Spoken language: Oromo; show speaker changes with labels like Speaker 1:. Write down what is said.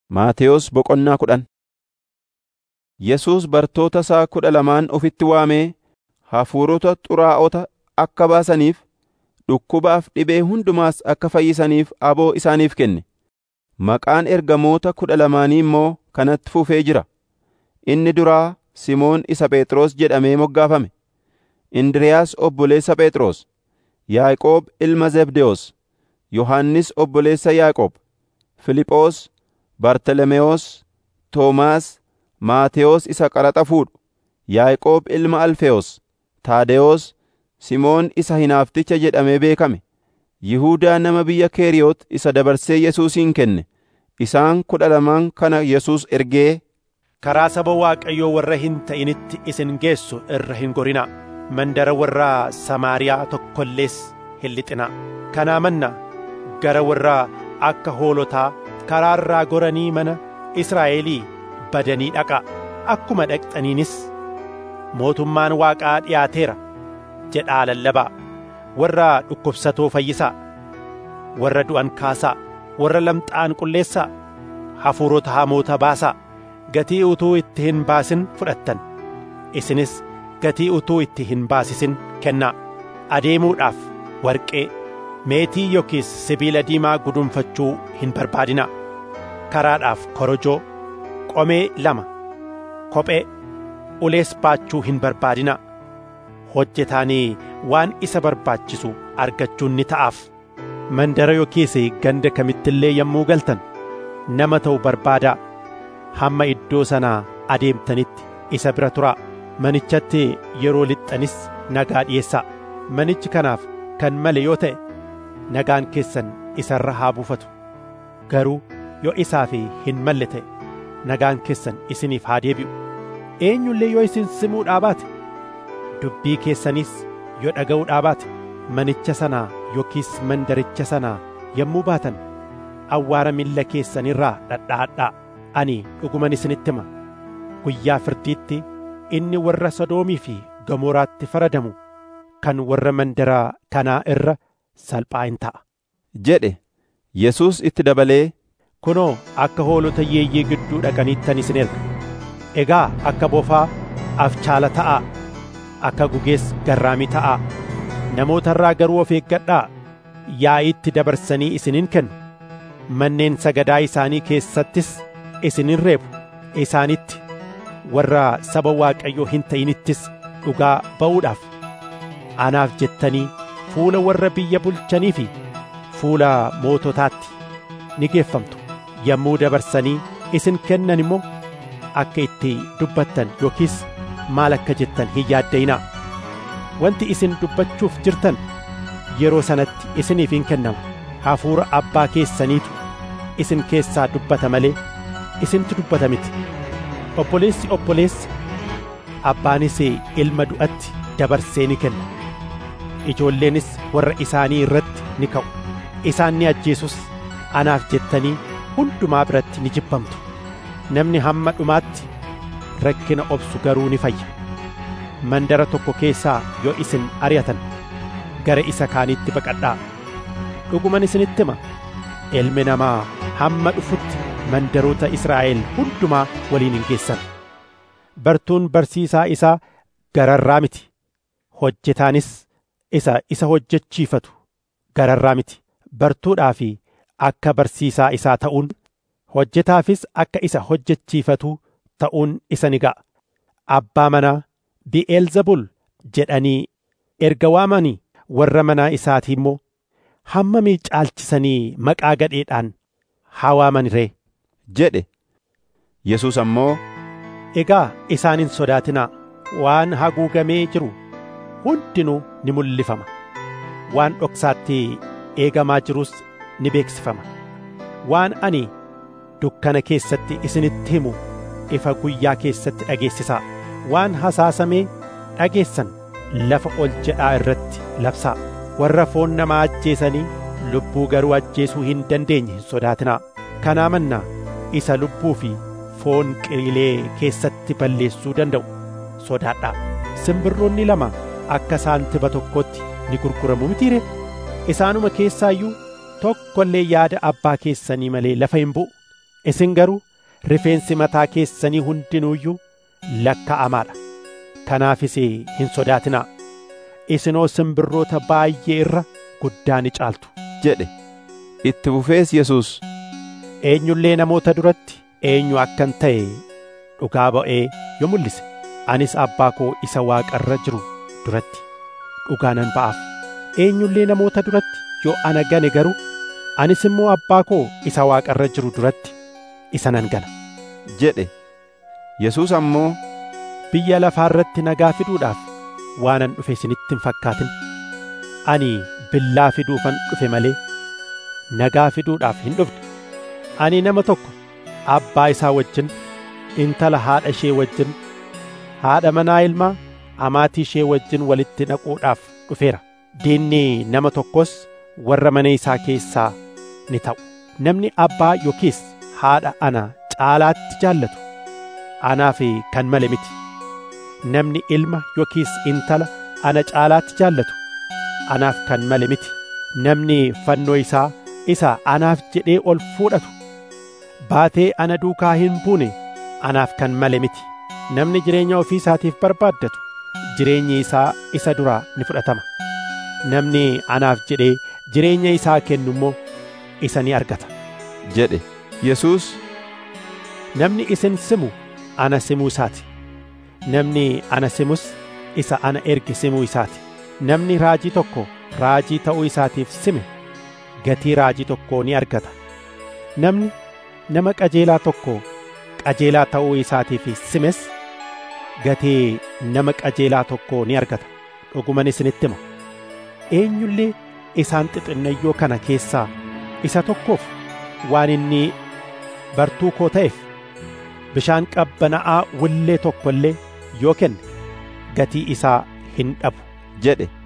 Speaker 1: Maatewos Boqonnaa kudhan Yesuus bartoota isaa kudha lamaan ofitti waamee hafuurota xuraa'ota akka baasaniif, dhukkubaaf dhibee hundumaas akka fayyisaniif aboo isaaniif kenne. Maqaan ergamoota kudha lamaanii immoo kanatti fufee jira. Inni duraa Simoon isa Phexros jedhamee moggaafame, Indiriiyaas obboleessa Phexros, Yaaqoob ilma Zebdewoos, Yohannis obboleessa Yaaqoob, Fiiliphoos, Bartalemaayos, Toomaas, Maatewos isa qaraxa fuudhu, Yaaqoob ilma Alfewoos, Taadewoos, Simoon isa Hinaafticha jedhamee beekame, Yihuudaa nama biyya Keeriyoot isa dabarsee Yesuusin kenne. Isaan kudha lamaan kana Yesuus ergee,
Speaker 2: Karaa saba Waaqayyoo warra hin ta'initti isin geessu irra hin gorinaa. Mandara warra Samaariyaa tokko illees hin lixinaa. Kanaa mannaa gara warra akka hoolotaa karaa irraa goranii mana Israa'elii badanii dhaqaa. Akkuma dhaqxaniinis mootummaan Waaqaa dhiyaateera jedhaa lallabaa. Warra dhukkubsatoo fayyisaa. Warra du'an kaasaa. Warra lamxaa'an qulleessaa. Hafuurota hamoota baasaa. Gatii utuu itti hin baasin fudhattan. Isinis gatii utuu itti hin baasisin kennaa. Adeemuudhaaf warqee, meetii yookiis sibiila diimaa gudunfachuu hin barbaadinaa. Karaadhaaf korojoo, qomee lama, kophee, ulees baachuu hin barbaadinaa. Hojjetaanii waan isa barbaachisu argachuun ni ta'aaf. Mandara yookiis ganda kamittillee yommuu galtan nama ta'u barbaadaa. Hamma iddoo sanaa adeemtanitti isa bira turaa. Manichatti yeroo lixxanis nagaa dhi'eessaa. Manichi kanaaf kan male yoo ta'e nagaan keessan isa irra haa buufatu. Garuu yoo isaaf hin malle ta'e nagaan keessan isiniif haa deebi'u. Eenyullee yoo isin simuudhaa baate dubbii keessanis yoo dhaga'uudhaa baate manicha sanaa yookiis mandaricha sanaa yommuu baatan awwaara miilla keessanirraa dhadhaadhaa. Ani dhuguman isinitti hima guyyaa firdiitti inni warra Sodoomii fi Gamoraatti faradamu kan warra mandaraa kanaa irra salphaa hin ta'a.
Speaker 1: jedhe Yesuus itti dabalee,
Speaker 2: Kunoo akka hoolota yeeyyii gidduu dhaqaniittan isin erga. Egaa akka bofaa afchaala ta'aa, akka gugees garraamii ta'aa. Namoota irraa garuu of eeggadhaa yaa'iitti dabarsanii isiniin kennu. Manneen sagadaa isaanii keessattis isinin reebu isaanitti warra saba Waaqayyoo hin ta'inittis dhugaa ba'uudhaaf anaaf jettanii fuula warra biyya bulchanii fi fuula moototaatti ni geeffamtu yommuu dabarsanii isin kennan immoo akka itti dubbattan yookiis maal akka jettan hin yaadda'inaa wanti isin dubbachuuf jirtan yeroo sanatti isiniif hin kennamu hafuura abbaa keessaniitu isin keessaa dubbata malee isintu dubbata miti obboleessi obboleessa abbaanis ilma du'atti dabarsee ni kenna ijoolleenis warra isaanii irratti ni ka'u isaan ni ajjeesus anaaf jettanii hundumaa biratti ni jibbamtu namni hamma dhumaatti rakkina obsu garuu ni fayya mandara tokko keessaa yoo isin ari'atan gara isa kaaniitti baqadhaa dhuguman isinitti hima ilmi namaa hamma dhufutti mandaroota Israa'el hundumaa waliin hin geessan. Bartuun barsiisaa isaa gararraa miti. Hojjetaanis isa isa hojjechiifatu gararraa miti. Bartuudhaa fi akka barsiisaa isaa ta'uun hojjetaafis akka isa hojjechiifatu ta'uun isa ni ga'a. Abbaa manaa Bi'eelzebul jedhanii erga waamanii warra manaa isaatii immoo hammamii caalchisanii maqaa gadheedhaan haa waaman ree.
Speaker 1: jedhe Yesuus ammoo,
Speaker 2: Egaa isaan hin sodaatinaa waan haguugamee jiru hundinuu ni mul'ifama waan dhoksaatti eegamaa jirus ni beeksifama waan ani dukkana keessatti isinitti himu ifa guyyaa keessatti dhageessisaa waan hasaasamee dhageessan lafa ol jedhaa irratti labsaa warra foon namaa ajjeesanii lubbuu garuu ajjeesuu hin dandeenye hin sodaatinaa kanaa mannaa isa lubbuu fi foon qilee keessatti balleessuu danda'u sodaadhaa simbirroonni lama akka saantiba tokkotti ni gurguramu mitiire isaanuma keessaayyuu tokko illee yaada abbaa keessanii malee lafa hin bu'u isin garuu rifeensi mataa keessanii hundinuuyyuu lakka'amaadha kanaafis hin sodaatinaa isinoo simbirroota baay'ee irra guddaa ni caaltu
Speaker 1: jedhe itti fufees Yesuus
Speaker 2: eenyullee namoota duratti eenyu akkan ta'e dhugaa ba'ee yoo mul'ise anis abbaa koo isa waaqa irra jiru duratti dhugaa nan ba'aaf eenyullee namoota duratti yoo ana gane garuu anis immoo abbaa koo isa waaqa irra jiru duratti isa nan gana
Speaker 1: jedhe Yesuus ammoo
Speaker 2: biyya lafaa irratti nagaa fiduudhaaf waanan dhufe isinitti hin fakkaatin ani billaa fiduufan dhufe malee nagaa fiduudhaaf hin dhufne ani nama tokko abbaa isaa wajjin intala haadha ishee wajjin haadha manaa ilmaa amaatii ishee wajjin walitti naquudhaaf dhufeera diinni nama tokkos warra mana isaa keessaa ni ta'u namni abbaa yookiis haadha ana caalaatti jaallatu anaaf kan male miti namni ilma yookiis intala ana caalaatti jaallatu anaaf kan male miti namni fannoo isaa isa anaaf jedhee ol fuudhatu baatee ana duukaa hin buune anaaf kan male miti namni jireenya ofii isaatiif barbaaddatu jireenyi isaa isa duraa ni fudhatama namni anaaf jedhee jireenya isaa kennu immoo isa ni argata
Speaker 1: jedhe Yesuus
Speaker 2: namni isin simu ana simuu isaati namni ana simus isa ana erge simuu isaati namni raajii tokko raajii ta'uu isaatiif sime gatii raajii tokkoo ni argata namni nama qajeelaa tokko qajeelaa ta'uu isaatiif simes gatii nama qajeelaa tokkoo ni argata dhuguman isinitti hima eenyullee isaan xixinnayyoo kana keessaa isa tokkoof waan inni bartuu koo ta'eef bishaan qabbana'aa willee tokko illee yoo kenne gatii isaa hin dhabu
Speaker 1: jedhe